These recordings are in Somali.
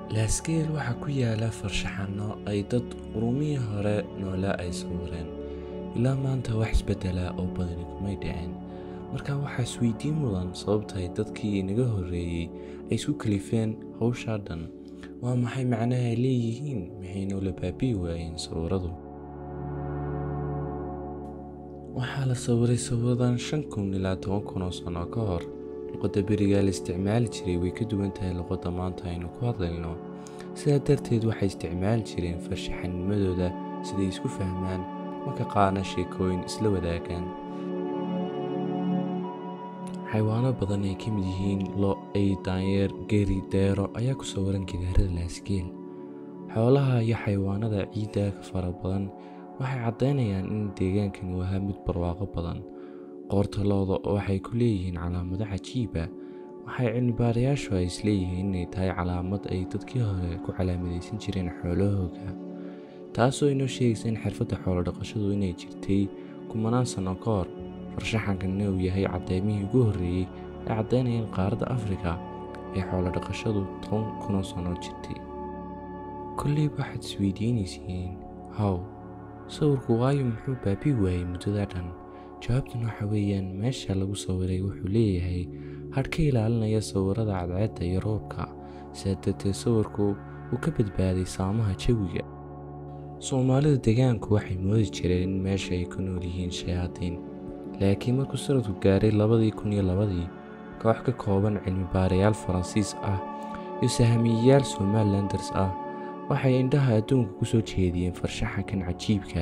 laaskeel waxaa ku yaala farshaxanno ay dad qurumihii hore noolaa ay sawireen ilaa maanta wax isbeddela oo badani kumay dhicin marka waxaa isweydiin mudan sababtaay dadkii inaga horreeyey ay isku kalifeen hawshaa dhan waa maxay macnaha ay leeyihiin maxaynu la baabi'i waayeen sawiradu waxaa la sawiray sawiradan shan kun ilaa toban kun oo sano ka hor luqadda berigaa la isticmaali jiray way ka duwan tahay luqadda maanta aynu ku hadlayno sidaa darteed waxay isticmaali jireen farshaxanimadooda siday isku fahmaan marka qaarna sheekooyin isla wadaagaan xayawaano badan ay ka mid yihiin lo ay daanyeer geri deero ayaa ku sawiran gidaarada laaskeel xoolaha iyo xayawaanada ciidda ka fara badan waxay caddaynayaan in deegaankan uu ahaa mid barwaaqo badan qoorta looda waxay ku leeyihiin calaamado cajiiba waxay cilmibaarayaashu ay isleeyihiin inay tahay calaamad ay dadkii hore ku calaamadaysan jireen xoolahooga taasoo inoo sheegaysa in xirfadda xoolodhaqashadu inay jirtay kumanaan sanno ka hor farshaxankanna uu yahay caddeymihii ugu horreeyey ee caddaynaya in qaaradda afrika ee xoolodhaqashadu toban kunoo sanno jirtay kolleyba waxaad isweydiinaysiin haw sawirku waayo muxuu baabii waayey muddada dhan jawaabtan waxa weeyaan meesha lagu sawiray wuxuu leeyahay hadh ka ilaalinaya sawirada cadceedda iyo roobka sidaa darteed sawirku uu ka badbaaday saamaha jawiga soomaalida deegaanku waxay moodi jireen in meesha ay ku nool yihiin shayaadiin laakiin markuu sanadku gaaray labadii kun iyo labadii koox ka kooban cilmibaarayaal faransiis ah iyo sahamiyeyaal somalilanders ah waxay indhaha adduunka ku soo jeediyeen farshaxankan cajiibka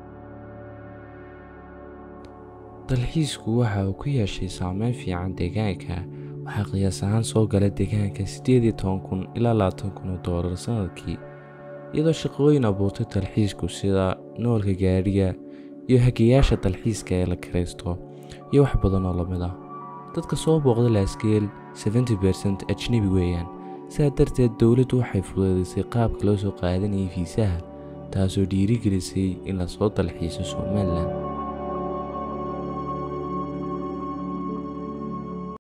dalxiisku waxa uu ku yeeshay saameyn fiican deegaanka waxaa qiyaas ahaan soo gala deegaanka siddeed iyo toban kun ilaa labaatan kun oo doolar sannadkii iyadoo shaqooyin abuurtay dalxiisku sida noolka gaadhiga iyo hagayaasha dalxiiska ee la kiraysto iyo wax badan oo lamid ah dadka soo booqda laaskeel seventy bercent ajnebi weeyaan sidaa darteed dowladdu waxay fududaysay qaabka loo soo qaadanayay fiisaha taasoo dhiirigelisay in lasoo dalxiiso somalilan